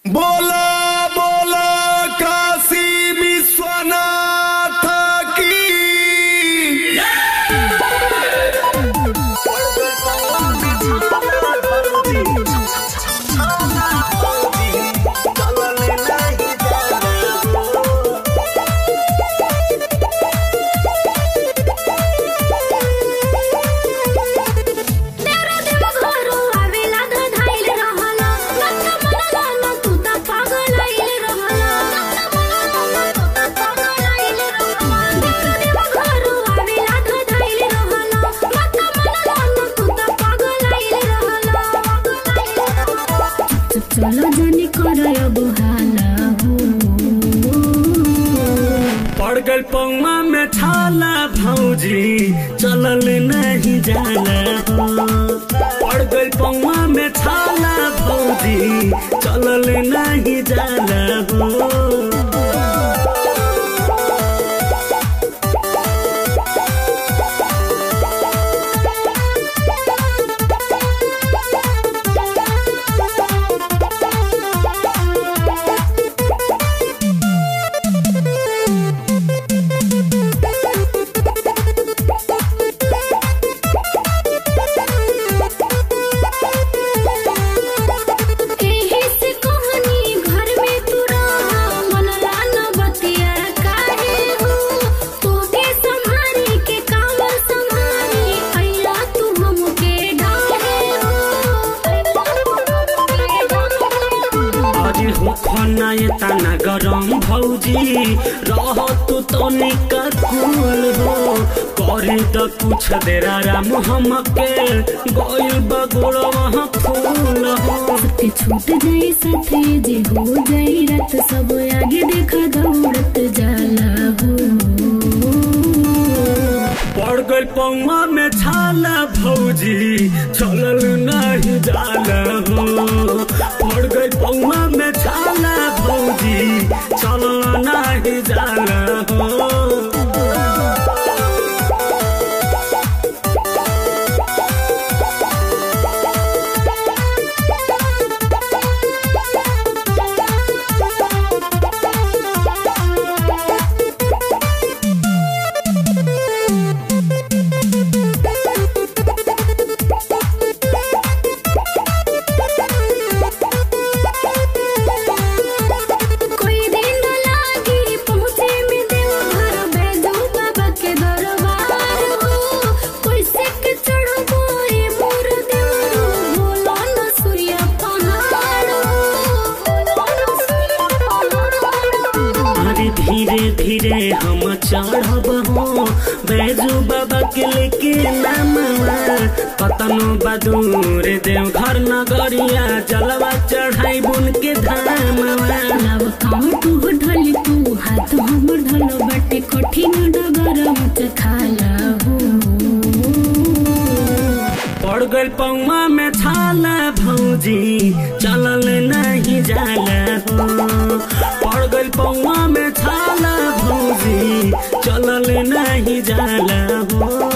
बोला बोला काशी विश्वनाथ की तेरे देव घरो आवेला धधाइल रहला लत मनला न तू त पागल आइल रहला लत मनला न तू त पागल आइल रहला तेरे देव घरो आवेला धधाइल रहला लत मनला न तू त पागल आइल रहला चलो जानी करय बुहाला हो पड़ गल पौमा में छाला भौजी चलल नहीं जाला हो पड़ गल पौमा में छाला भौजी चलल नहीं जाला हो एही से कहानी घर में तू रहा मनला न बतिया काहे हो तोके संभारी के काम संभारी अइला तू हमके ढाहे अरे हो खना ये तना गरम भौजी रह तू तो निका कुल हो करे त कुछ देरा राम हमके गइल बगुड़ वहाँ फूल हो के छूट जाई साथे जे हो जाई रात सब आगे देखा दौड़त जाला हो पड़ गई पौमा में छाला भौजी चलल नहीं जाला हो पड़ गई पौमा में छाला भौजी चलल नहीं जाला हो कोई दिन न लागी पहुँचे में देवघर बैजू बाबा के दरबार हो कोई सिक चढ़ो बोए मोर देवरो बोलो न सूर्य पहाड़ अरे धीरे धीरे हम चढ़ब हो बैजू बाबा के लेके नामवा कतनो बदूर देव घर नगरिया जलवा चढ़ाई बुन के धामवा लाव काम तू ढल तू हाथ हमर ढल बाटे कठिन डगर मुझ खाला हो पड़ गल पौमा में छाला भौजी चलल नहीं जाला हो पड़ गल पौमा में छाला भौजी चलल नहीं जाला हो